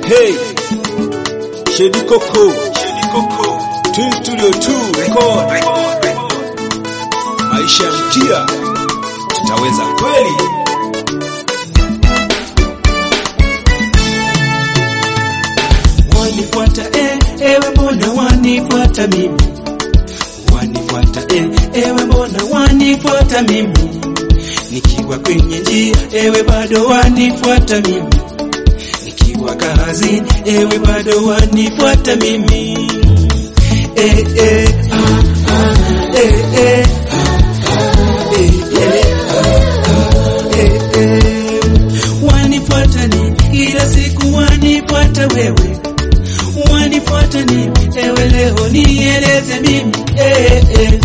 Hey, Shedi Coco, Shedi Coco, Twin Studio 2 record. Maisha ya mtia, tutaweza kweli? Wanifuata eh, ewe mbona wanifuata mimi? Wanifuata eh, ewe mbona wanifuata mimi? Nikiwa kwenye njia, ewe bado wanifuata mimi. Nikiwa kazini, ewe bado wanifuata mimi. Eh, eh, ah, ah, eh, eh, ah, ah, eh, eh, ah, ah, eh, eh. Wanifuata ni kila siku wanifuata wewe wanifuata ni ewe leo nieleze mimi eh, eh.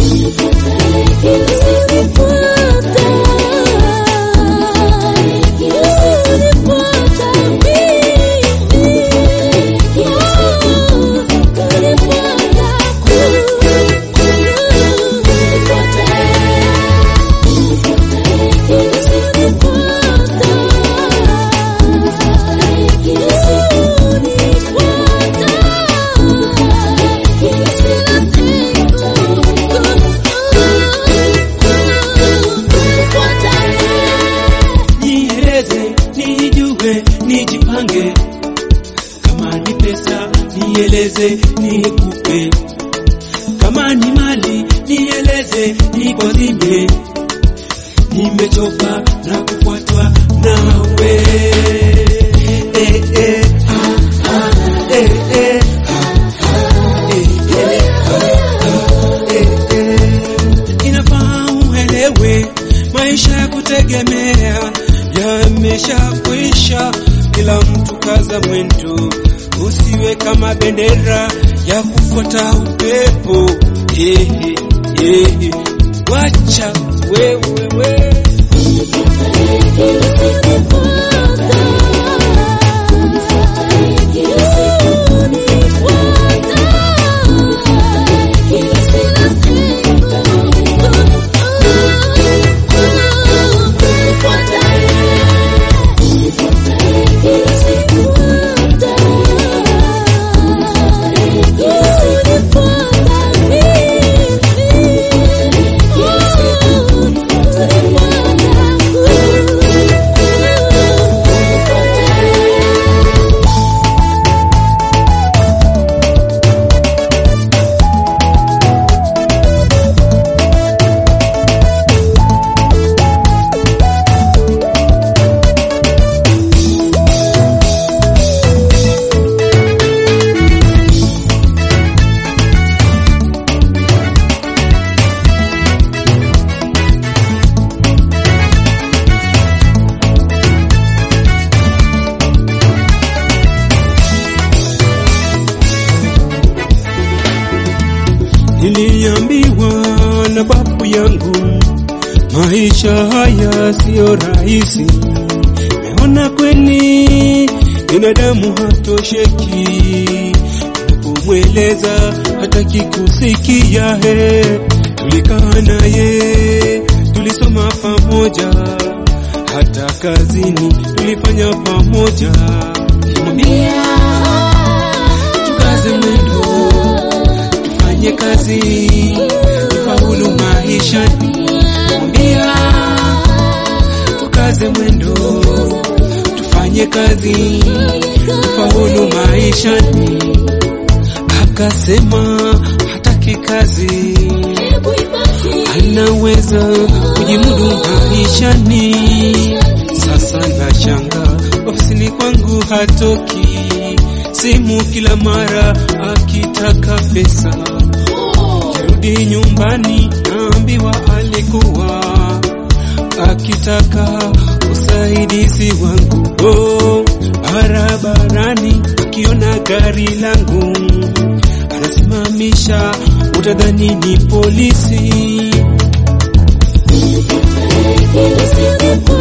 Nieleze, nijue, nijipange. Kama ni pesa, nieleze, nikupe. Kama ni mali, nieleze, nikwazime. Nimechoka na kufuatwa nawe. Eh, eh, ah, ah, eh, eh, ah, ah, eh, eh, ah, ah, eh, eh. Inafaa uelewe maisha ya kutegemea yameshakwisha, kila mtu kaza mwendo, usiwe kama bendera ya kufuata upepo. Ehe, ehe, wacha wewe we. Niliambiwa na babu yangu maisha haya siyo rahisi. Meona kweni binadamu hatosheki, unapomweleza hataki kusikia. He, tulikaa naye, tulisoma pamoja, hata kazini tulifanya pamoja. Nimwambia tukaze mwendo tufanye kazi tufaulu maishani. Mwambia tukaze mwendo tufanye kazi tufaulu maishani. Akasema hataki kazi, anaweza kujimudu maishani. Sasa nashanga ofisini kwangu hatoki, simu kila mara akitaka pesa. Kirudi nyumbani naambiwa alikuwa akitaka usaidizi wangu. Oh, barabarani akiona gari langu anasimamisha, utadhani ni polisi.